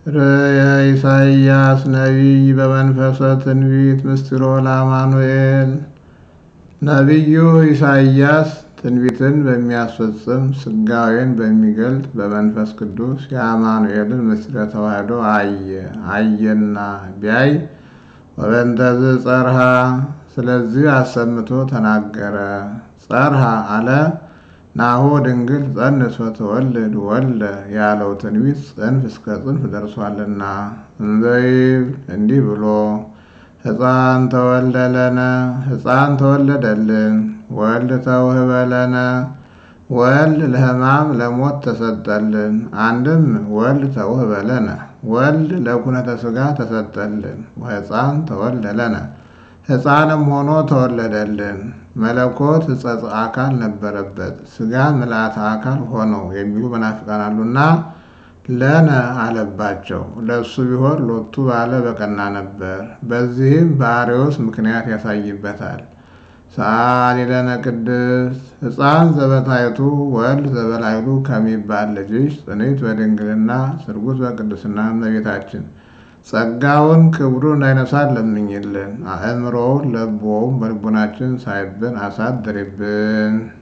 ርእየ ኢሳይያስ ነቢይ በመንፈሰ ትንቢት ምስጢሮ ለአማኑኤል ነቢዩ ኢሳይያስ ትንቢትን በሚያስፈጽም ስጋዌን በሚገልጥ በመንፈስ ቅዱስ የአማኑኤልን ምስጢረ ተዋሕዶ አየ። አየና ቢያይ ወበንተዝ ጸርሃ ስለዚህ አሰምቶ ተናገረ። ጸርሃ አለ ናሁ ድንግል ጸንስ ወትወልድ ወልደ ያለው ትንቢት ጽንፍ እስከ ጽንፍ ደርሷልና እንዘይብል እንዲህ ብሎ ሕፃን ተወልደለነ ሕፃን ተወለደልን ወልድ ተውህበለነ ወልድ ለሕማም ለሞት ተሰጠልን። አንድም ወልድ ተውህበለነ ወልድ ለኩነተ ሥጋ ተሰጠልን። ወሕፃን ተወልደለነ ሕፃንም ሆኖ ተወለደልን። መለኮት ሕጸጽ አካል ነበረበት ሥጋ ምልአተ አካል ሆነው የሚሉ መናፍቃን አሉና ለነ አለባቸው። ለእሱ ቢሆን ሎቱ ባለ በቀና ነበር። በዚህም በአርዮስ ምክንያት ያሳይበታል። ሰአሊ ለነ ቅድስት ሕፃን ዘበታይቱ ወልድ ዘበላይሉ ከሚባል ልጅሽ ጽንዕት በድንግልና ስርጉት በቅድስና እመቤታችን ጸጋውን ክብሩን እንዳይነሳን ለምኝልን። አእምሮውን ለቦውን በልቡናችን ሳይብን አሳድሪብን።